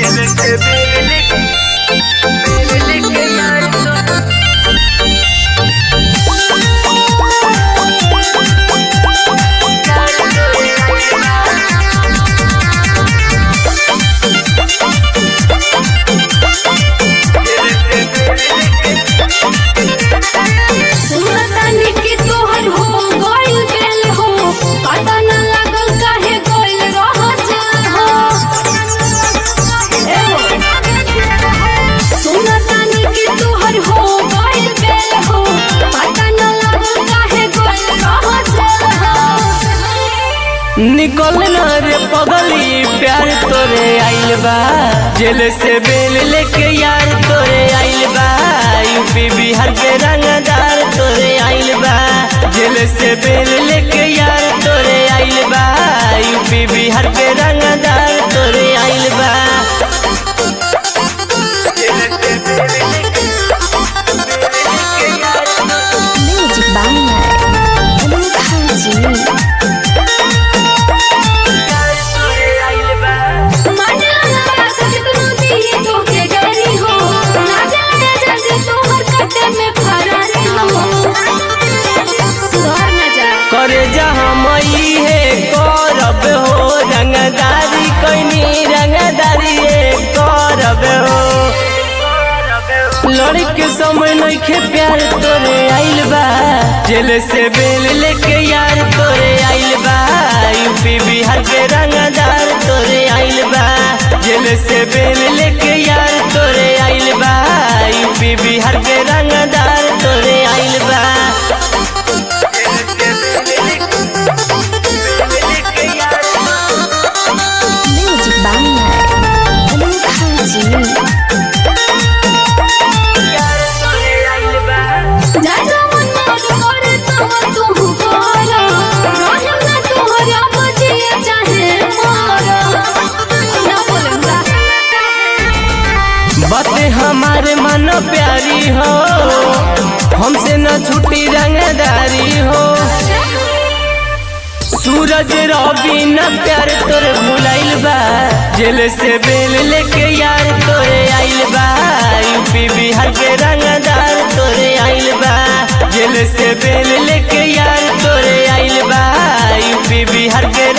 सुनतानी कि तोहर हो गइल बेल हो पता न लागल काहे गइल रह जाल हो ए हो सुनतानी कि तोहर हो गइल बेल हो पता न लागल काहे गइल रह जाल हो निकल ना रे पगली प्यार तोरे आइल बा जेल से बेल लेके यार तोरे आइल बा यूपी बिहार के रंगदार तोरे आइल बा जेल से बेल लेके यार तोरे आइल बा यूपी बिहार के रंगदार तोरे आइल बा Music by Anup Haji. माने लगा कितनो दी तोके गरी हो ना जाने जल्दी तोहर कटे में फरारी हो सुधर न जा करे जहाँ मई है करब हो रंगदारी कोई रंगदारी है करब हो लड़के समय नइखे प्यार तोरे आइल बा जेल से बेल लेके यार तोरे आइल बा यूपी बिहार के रंगदार तोरे आइल बा जेल से बेल लेके यार तोरे आइल बा यूपी बिहार के रंगदार तोरे आइल बा Music by Anup Haji. जा जा मन करे तब तू करा रहम ना तोहरा बजिए चाहे मारा ना बोलूंगा बातें हमारे मन प्यारी हो हमसे न छुट्टी रंगदारी हो सूरज रवि न प्यार तोरे भुलाइल बा जेल से बेल लेके यार तोरे आइल बा यूपी बिहार के रंगदार तोरे आइल बा जेल से बेल लेके यार तोरे आइल बा यूपी बिहार के